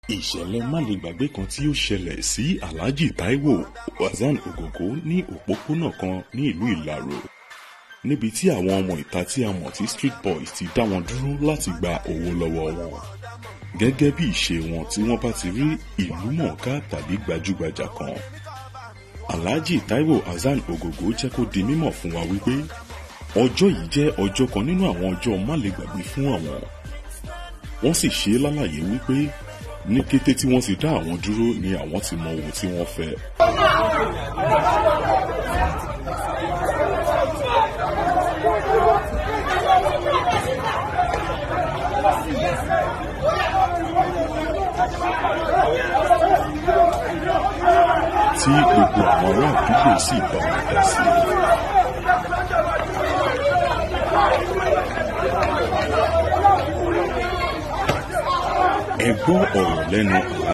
ìṣẹ̀lẹ̀ málegbàgbé kan tí ó ṣẹlẹ̀ sí alhaji taiwo hasan ogogo ní òpópónà kan ní ìlú ìlàró níbi tí àwọn ọmọ ìta tí a mọ̀ tí street boys ti dá wọn dúró láti gba owó lọ́wọ́ wọn gẹ́gẹ́ bí ìṣe wọn tí wọ́n bá ti rí ìlú mọ̀ọ́ká tàbí gbajúgbajà kan alhaji taiwo hasan ogogo jẹ́ kó di mímọ̀ fún wa wípé ọjọ́ yìí jẹ́ ọjọ́ kan nínú àwọn ọjọ́ málegbàgbé fún àwọn wọ́n sì ṣe é lálàyé wípé ní kété tí wọ́n ti dá àwọn dúró ni àwọn ti mọ ohun tí wọ́n fẹ́. tí gbogbo àwọn ará àdúgbò sì bá wọn dá sí i. ẹ gbọ́ ọ̀rọ̀ lẹ́nu